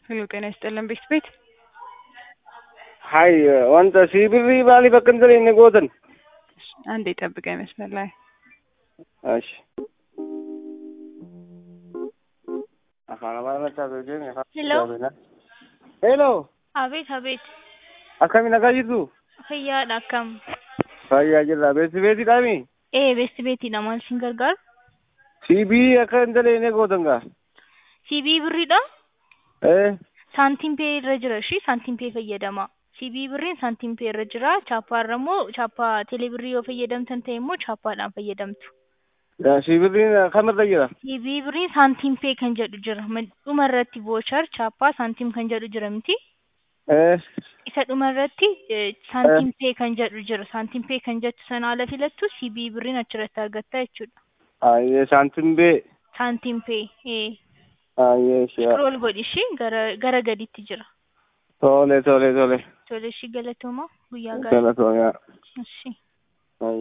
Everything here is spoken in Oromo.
ሄሎ ጤና ይስጥልን ቤት ቤት ሀይ wanta siibirrii maaliif akka hin taane gootan አንዴ ጠብቀኝ መስመር ላይ እሺ afaan amaarummaa beekeen afaan Hello? Hello Abeet abeet akkamiin nagaa jirtu fayyaadha akkam fayyaa jirra beeksi beetiidhaami ee beesti beetiidha maal isin gargaaru siibii akka hin taane gootan gaa siibii birriidha ee saantiin pee irra jira ishii saantiin pee fayyadama siibii birriin saantiin pee irra jira chaappaarra immoo chaappaa teelee birrii yoo fayyadamtan ta'e immoo chaappaadhaan fayyadamtu siibirriin kamirra jira siibii birriin saantiin pee kan jedhu jira dhuma irratti voochar chaappaa saantiim kan jedhu jira miti ee isa dhuma irratti saantiin pee kan jedhu jira saantiin pee kan jettu sana ala filattu siibii birriin achirratti argatta jechuudha ayyee saantiin bee saantiin pee ee ayyee shi'a scroll godhi ishii gara gara gaditti jira tole tole tole tole ishii galatooma guyyaa gaarii galatoomaa ishii